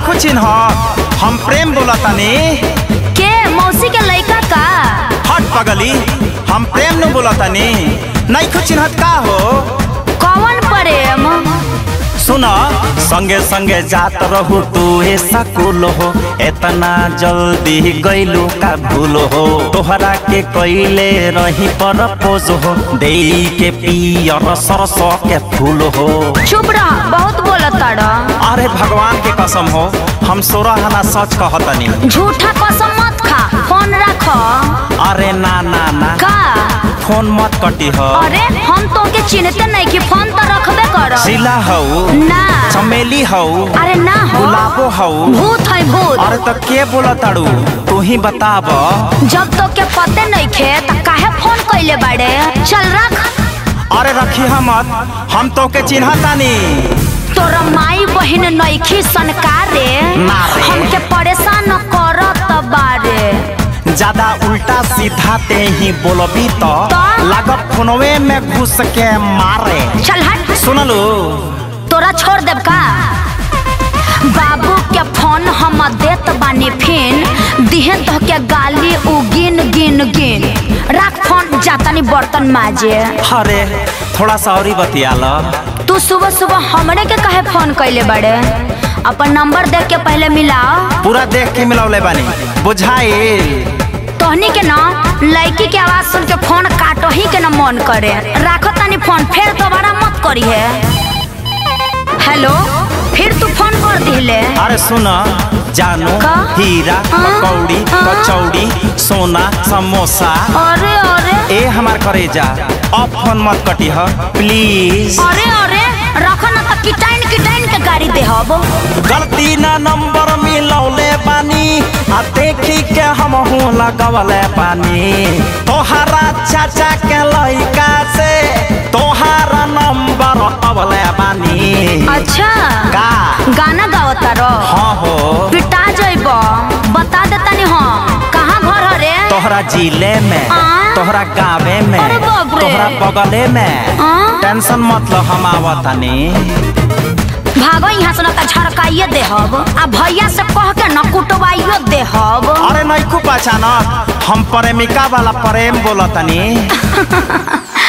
नैखो चिन्ह हम प्रेम बोलतानी के मौसी के लइका का हट पगली हम प्रेम न बोलतानी नैखो चिन्हत का हो कौन प्रेम सुन संगे संगे जात रहू तू ए सकुल हो एतना जल्दी गइलू का भूल हो तोहरा के कइले रही पर पोज हो देई के पियर सरस के फूल हो चुप रह बहुत बोलत ताड़ा अरे भगवान के कसम हो हम सोरह आना सच कहतनी झूठा कसम मत खा फोन रख अरे ना ना ना का फोन मत कटी हो अरे हम तो के चिन्हते नहीं कि फोन तो रखबे कर सिला हऊ ना चमेली हऊ अरे ना हो गुलाबो हऊ भूत है भूत अरे तो के बोला ताड़ू तू ही बताब जब तो के पते नहीं खे त काहे फोन कइले बाड़े चल रख अरे रखी हमत हम तो के चिन्हतानी तोरा माई बहिन नइखी सनकारे ना रे। हमके परेशान करत बारे ज्यादा उल्टा सीधा ते ही बोलबी तो तो? लागत फोनवे में घुस के मारे चल हट सुनलू तोरा छोड़ देब का बाबू के फोन हम देत बानी फिन दिहे तो के गाली उ गिन गिन गिन रख फोन जातानी बर्तन माजे अरे थोड़ा सा और ही बतिया लो तू सुबह सुबह हमरे के काहे फोन कइले बाड़े अपन नंबर देख के पहले मिलाओ पूरा देख के मिलौले बानी बुझाइल तोहनी के ना लड़की के आवाज सुन के फोन काटो ही के ना मन करे राखो तानी फोन फिर दोबारा मत करी है हेलो फिर तू फोन कर दिले अरे सुन जानू का? हीरा हाँ? पकौड़ी हाँ? कचौड़ी सोना समोसा अरे अरे ए हमार करेजा अब फोन मत कटी ह प्लीज अरे अरे रखो ना तो किटाइन किटाइन के गाड़ी दे हब गलती ना नंबर मिलौले बानी आ देखी के हम हूँ लगवले बानी तोहरा चाचा के लइका से तोहरा नंबर अवले बानी अच्छा का गाना गावता रो हाँ हो पिटा जइब बता देतानी हम कहाँ घर हरे तोहरा जिले में आ? तोहरा गावे में अरे बाप रे। तोहरा बगले में आ? टेंशन मत लो हम आवतानी भागो यहाँ से ना तो झड़काइए दे हब आ भैया से कह के न कुटवाइयो दे हब अरे नहीं खूब पहचानत हम प्रेमिका वाला प्रेम बोलतनी